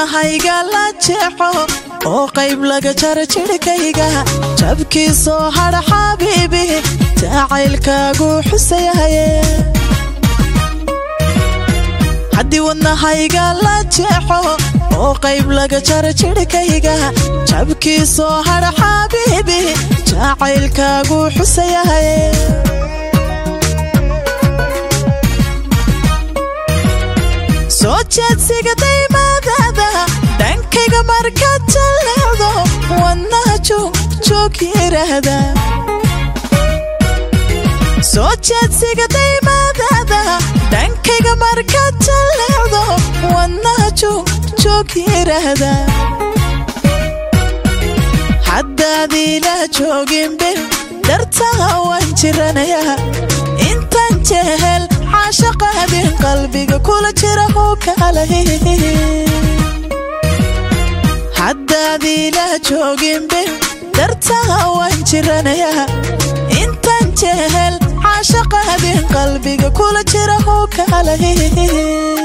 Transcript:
wadnahayga la jeexo oo qayb laga jara jidhkayga jabkiisoo hadha xabiibi jacaylkaagu xusayahaye haddii wadnahayga la jeexo oo qayb laga jara jidhkayga jabkiisoo hadha xabiibi jacaylkaagu xusayahaye soo jeedsiga daymaadaada dhankayga markaad jalleecdo wadnaha joog yiraahda soo jeedsiga daymaadaada dhankayga markaad jalleecdo wadnaha joog yiraahda haddaad ila jooginbil dartaha waan jiranayaa intaan jehel caashaqaadin qalbiga kula jira hoo kaalay haddaad ila jooginbil dartaha waan jiranayaa intaan jehel caashaqaadin qalbiga kula jira hoo kaalay